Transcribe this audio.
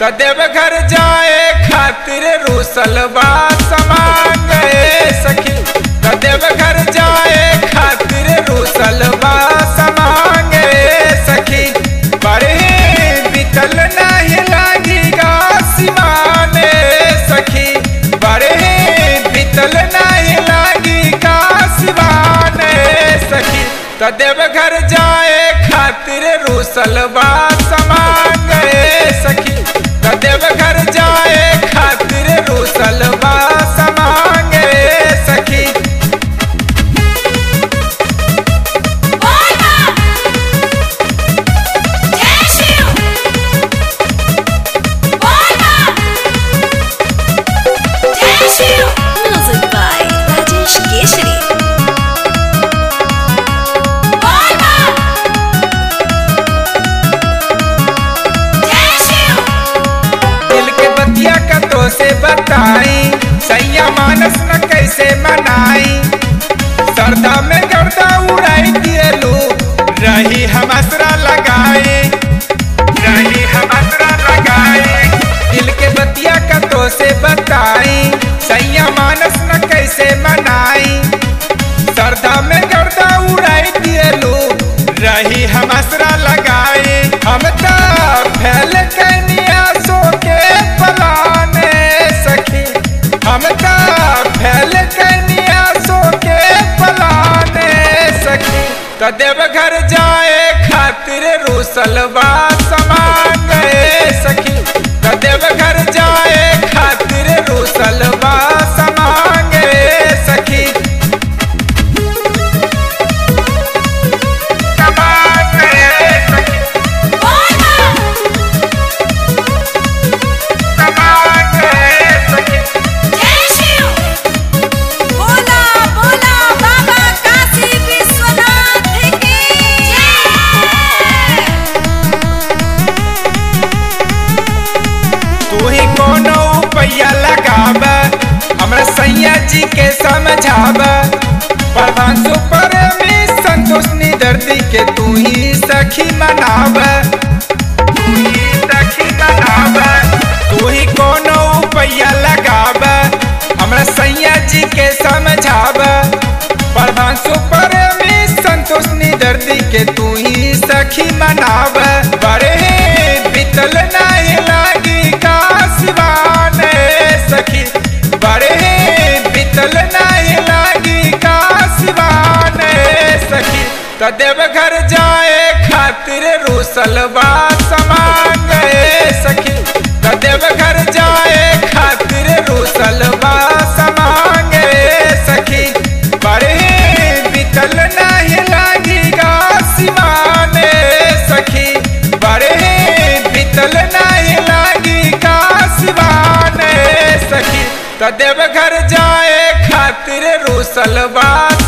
त देवघर जाए खातिर रूसल बा समान गए सखी त देवघर जाए खातिर रूसल बा समान गए सखी बड़े बितल नहीं लागी गा सिमाने सखी बड़े बितल नहीं लागी गा सिमाने सखी त देवघर जाए खातिर रूसल बा समान गए सखी त देवघर जाए खातिर रूसल बा समान गए सखी Music by Rajesh Keshri. दिल के बतिया का तो से बताई सैया मानस न कैसे मनाई सरदा में गर्दा उड़ाई दिए लू रही हम असरा लगाए रही हम असरा लगाए दिल के बतिया का तो से बताई सैया मानस न कैसे मनाई सरदा में गर्दा उड़ाई दिए लू रही हम असरा लगाए हम तो फैल कनिया सो के पलाने सखी हम तो फैल कनिया सो के पलाने सखी तो देवघर जाए खातिर रूसल बा समान गए सखी तो देवघर जाए खातिर रूसल बा समान गए सखी समान गए सखी समान गए सखी बोला बोला बाबा काशी विश्वनाथ की तू ही कोनो पैया लगाब हमरा सैया जी के समझाब प्रधान सुपर में संतोष दर्दी के तू ही सखी मनाब तू ही सखी मनाब तू ही कोनो पैया लगाब हमरा सैया जी के समझाब प्रधान सुपर में संतोष दर्दी के तू ही सखी मनाब बड़े बितल नहीं लागी कासवाने सखी बड़े बितल नहीं लागी कासवाने सखी त देवघर जाए खातिर रूसल बा समान गए सखी त देवघर जाए खातिर रूसल बा समान गए सखी बड़े बितल नहीं लागी गा सिमाने सखी बड़े बितल नहीं लागी गा सिमाने सखी त देवघर जाए खातिर रूसल बा